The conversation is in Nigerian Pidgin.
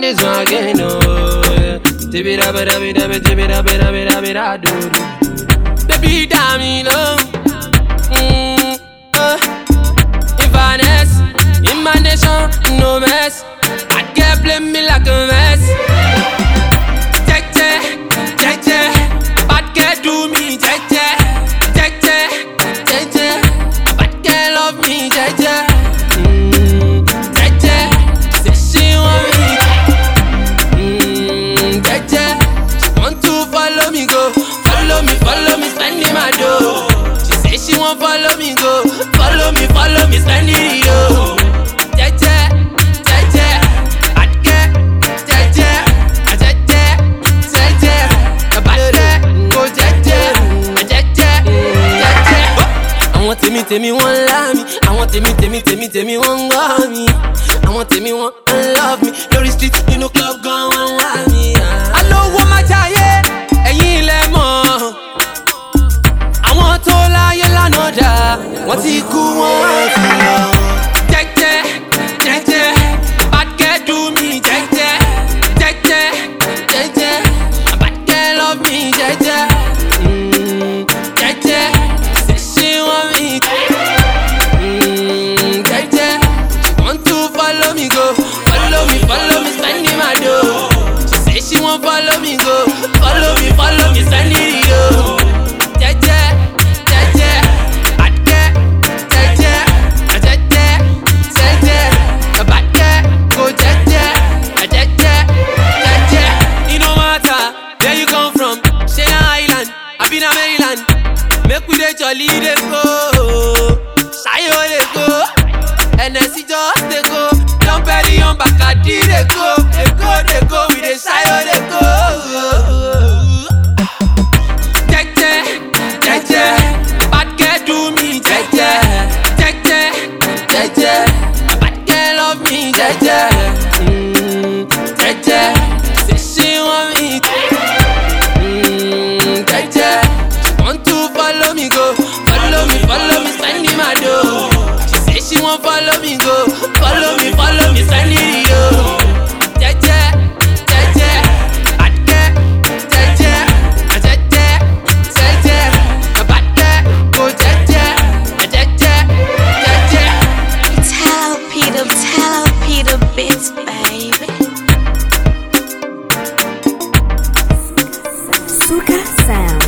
on this one again, oh. Tibby dabba dabby dabby tibby dabby dabby dabby da do do. Baby, damn me low. Mm, uh. Inverness, in my nation, no mess. I can't blame me like a mess. Jeje, jeje, bad girl do me jeje, jeje, jeje, bad girl love me jeje. Mm, jeje, say she want me. Mm, jeje, she want to follow me go, follow me, follow me, spending my dough. She say she want follow me go, follow me, follow me, spending it yo. Jeje, jeje, bad girl, jeje, ah, jeje, jeje, ah, bad girl, go jeje, ah, jeje, jeje. Àwọn tèmi tèmi wọ́n lá mi, àwọn tèmi tèmi tèmi tèmi wọ́n ń gbọ́ mi, àwọn tèmi wọ́n ń love mi, lórí street nínú club gan wọ́n ń wá mi. Alówó má jayé, ẹ̀yin ilẹ̀ mọ̀ àwọn tó láyé lánàá dà wọ́n ti kú wọ́n ti lọ. jẹ́jẹ́ jẹ́jẹ́ bad girl do me jẹ́jẹ́ jẹ́jẹ́ jẹ́jẹ́ bad girl love me jẹ́jẹ́ Mm, jẹ́jẹ́ ṣe ṣe wọ́n mi Mm, jẹ́jẹ́ she want to follow me go follow me follow me spending my dough she say she wan follow me go follow me follow me spending it yo. Jeje, jeje, bad girl, jeje, ah, jeje, jeje, ah, bad girl, go jeje, ah, jeje, jeje. It no matter where you come from, shey na island, abi na mainland, make we dey jolly dey go, sayo dey go, NSC just dey go, Don Perignon Bacardi dey go, dey go dey go, we dey sayo dey go. Jeje, jeje, bad girl do me jeje, jeje, jeje, bad girl love me jeje, mm, jeje, say she want me, mm, jeje, she want to follow me go, follow me, follow me, spending my dough. She say she want follow me go, follow me, follow me, spending it yo. Jeje, jeje, bad girl, jeje, ah, jeje, jeje, ah, bad girl, go jeje, ah, jeje, jeje. Tell Peter, tell Peter bits, baby. Suka Sound.